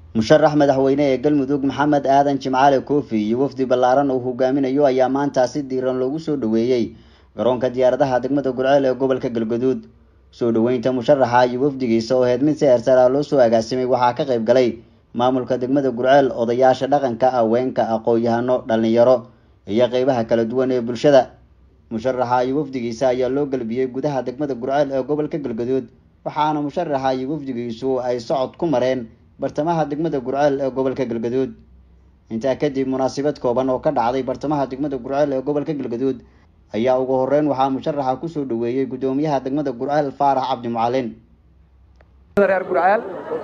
musharax madaxweyne ee galmudug maxamed aadan jimcaale koofi iyo wafdi ballaaran uu hogaaminayo ayaa maanta si diiran loogu soo dhoweeyey garoonka diyaaradaha degmada gurceel ee gobolka galgaduud soo dhoweynta musharaxa iyo wafdigiisa oo heed mid si heersaraa loo soo agaasimay waxaa ka qayb galay maamulka degmada gurceel odayaasha dhaqanka haweenka aqoon-yahano dhallinyaro iyo qeybaha kala duwan ee bulshada musharaxa iyo wafdigiisa ayaa loo gelbiyey gudaha degmada gurceel ee gobolka galgaduud waxaana musharaxa iyo wafdigiisu ay socod ku mareen bartamaha degmada gurceel ee gobolka galgaduud intaa kadib munaasabad kooban oo ka dhacday bartamaha degmada gurceel ee gobolka galgaduud ayaa ugu horeyn waxaa musharaxa kusoo dhaweeyey guddoomiyaha degmada gurceel faarax cabdi mucalin reer gurceel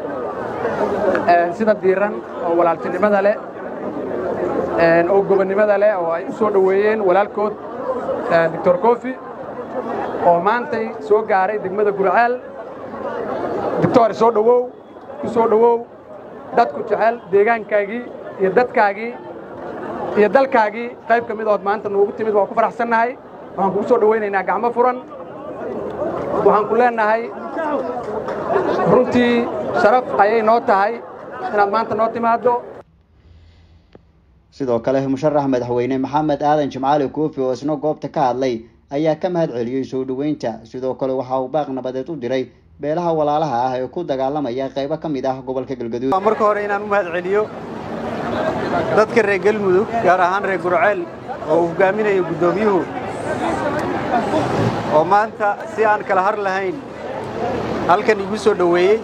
sida diiran oo walaaltinimada leh oo gobonnimada leh oo ay u soo dhoweeyeen walaalkood doctor kofi oo maantay soo gaaray degmada gurceel doctor soo dhowow ku soo dhowow dadku jecel deegaankaagii iyo dadkaagii iyo dalkaagii qayb ka mid ood maanta noogu timid waan ku faraxsannahay waxaan kugu soo dhowaynaynaa gacmo furan waxaan ku leennahay runtii sharaf ayay noo tahay inaad maanta noo timaaddo sidoo kale musharax madaxweyne maxamed aadan jimcaali koofi oo isna goobta ka hadlay ayaa ka mahad celiyey soo dhoweynta sidoo kale waxa uu baaq nabadeed u diray beelaha walaalaha ah ee ku dagaalamaya qaybo ka mid ah gobolka galgaduud marka hore inaan u mahad celiyo dadka reer galmudug gaar ahaan reer gurceel oo uu hogaaminayo guddoomiyuhu oo maanta si aan kala har lahayn halkan igu soo dhoweeyey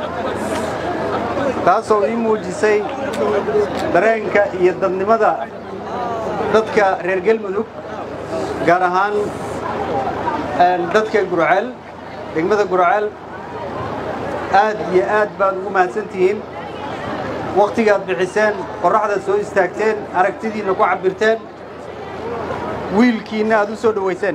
taasoo ii muujisay dareenka iyo dadnimada dadka reer galmudug gaar ahaan dadka gurceel degmada gurceel aad iyo aad baad ugu mahadsan tihiin wakhtigaad bixiseen qorraxdaad soo istaagteen aragtidiinna ku cabbirteen wiilkiinna aad u soo dhowayseen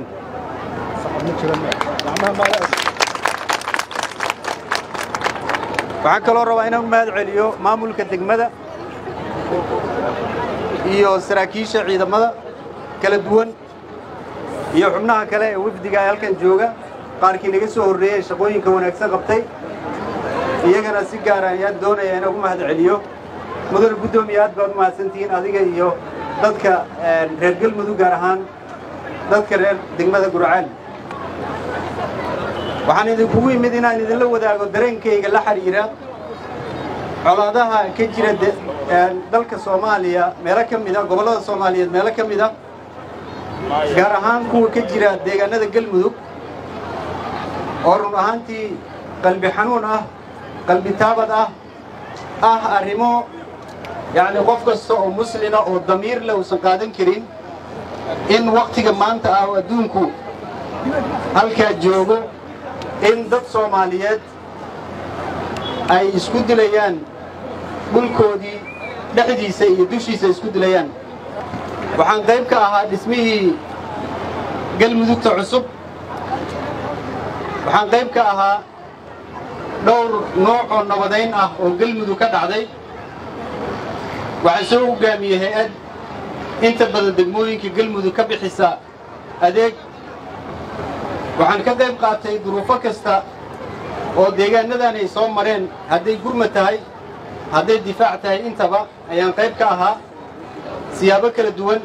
waxaan kaloo rabaa inaan u mahad celiyo maamulka degmada iyo saraakiisha ciidamada kala duwan iyo xubnaha kale ee wafdiga ee halkan jooga qaarkii naga soo horreeyey shaqooyinka wanaagsan qabtay iyagana si gaara ayaan doonaya inaan ugu mahad celiyo mudane guddoomiye aad baad u mahadsantihiin adiga iyo dadka reer galmudug gaar ahaan dadka reer degmada gurceel waxaan idinkugu yimid inaan idinla wadaago dareenkayga la xidhiira colaadaha ka jira dalka soomaaliya meelo ka mida gobollada soomaaliyeed meelo ka mida gaar ahaan kuwa ka jira deegaanada galmudug oo run ahaantii qalbi xanuun ah qalbi taabad ah ah arrimo yacni qof kasta oo muslina oo damiir leh uusan qaadan karin in wakhtiga maanta ah oo adduunku halkaa joogo in dad soomaaliyeed ay isku dilayaan dhulkoodii dhexdiisa iyo dushiisa isku dilayaan waxaan qayb ka ahaa dhismihii galmudugta cusub waxaan qayb ka ahaa dhowr nooc oo nabadayn ah oo galmudug ka dhacday waxaan soo hoggaamiyey hay-ad inta badan degmooyinka galmudug ka bixisa adeeg waxaan ka qayb qaatay duruufo kasta oo deegaanadan ay soo mareen hadday gurma tahay hadday difaac tahay intaba ayaan qayb ka ahaa siyaabo kala duwan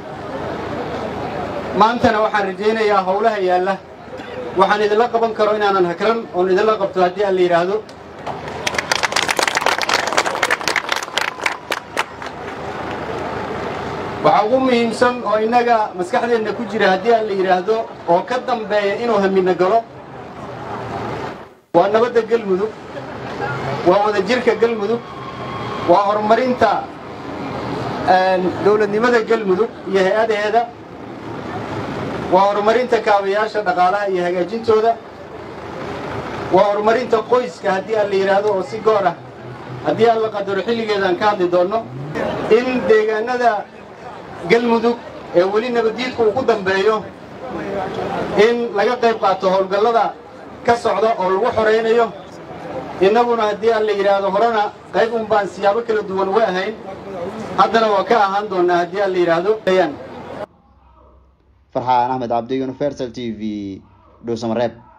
maantana waxaan rajaynayaa howlaha yaalla waxaan idinla qaban karo inaanan hakran oon idinla qabto haddii aan la yidhaahdo waxaa ugu muhiimsan oo innaga maskaxdeenna ku jira haddii aan la yidhaahdo oo ka dambeeya inuu hamina galo waa nabadda galmudug waa wadajirka galmudug waa horumarinta dowladnimada galmudug iyo hay-adaheeda waa horumarinta kaabayaasha dhaqaalaha iyo hagaajintooda waa horumarinta qoyska haddii aan la yidhaahdo oo si goor ah haddii aan la qadaro xilligeedaan ka hadli doonno in deegaanada galmudug ee weli nabaddiidku ugu dambeeyo in laga qayb qaato howlgallada ka socda oo lagu xoraynayo innaguna haddii aan la yidhaahdo horena qayb un baan siyaabo kala duwan uga ahayn haddana waa ka ahaan doonnaa haddii aan la yidhaahdo farxaan axmed cabdi universal t v dhuusamareeb